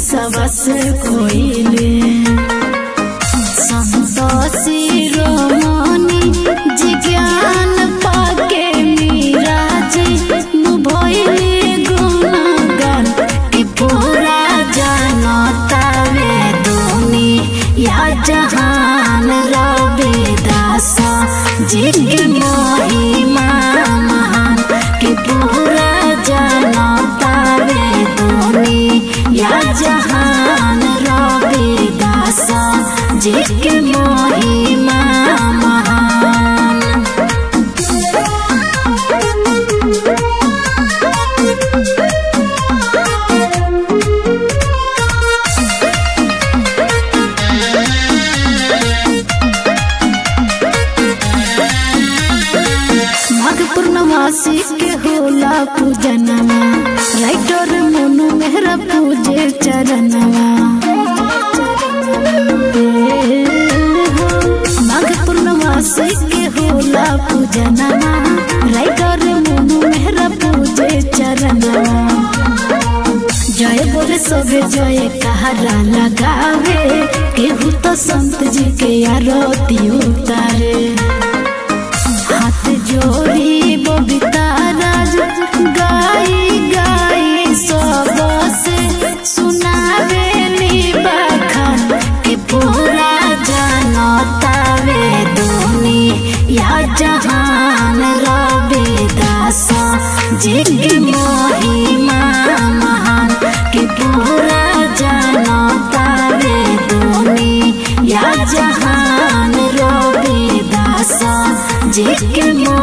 विकासवा से कोइले संतोषी रोमनी जिज्ञान पाके मीरा जी भइले गुणगान कि पूरा जनता वे दुनिया जहान रविदास जी के महिमा महान कि पूरा जनता वे दुनिया जहान रविदास जी के महिमा महान माघ पूर्णमासी के होला पूजनवा राइटर मोनू मेहरा पूजे चरणवा माघ पूर्णमासी के होला पूजनवा राइटर मोनू मेहरा पूजे चरणवा जय बोले सबे जय कहारा लगावे केहू तो संत जी के आरती उतारे हाथ जोड़ी बबीता राज गाई गाई सब से सुनावे नी बखान कि पूरा जनता वे दुनिया जहान रविदास जी की महिमा महान कि पूरा जनता वे दुनिया जहान रविदास जी के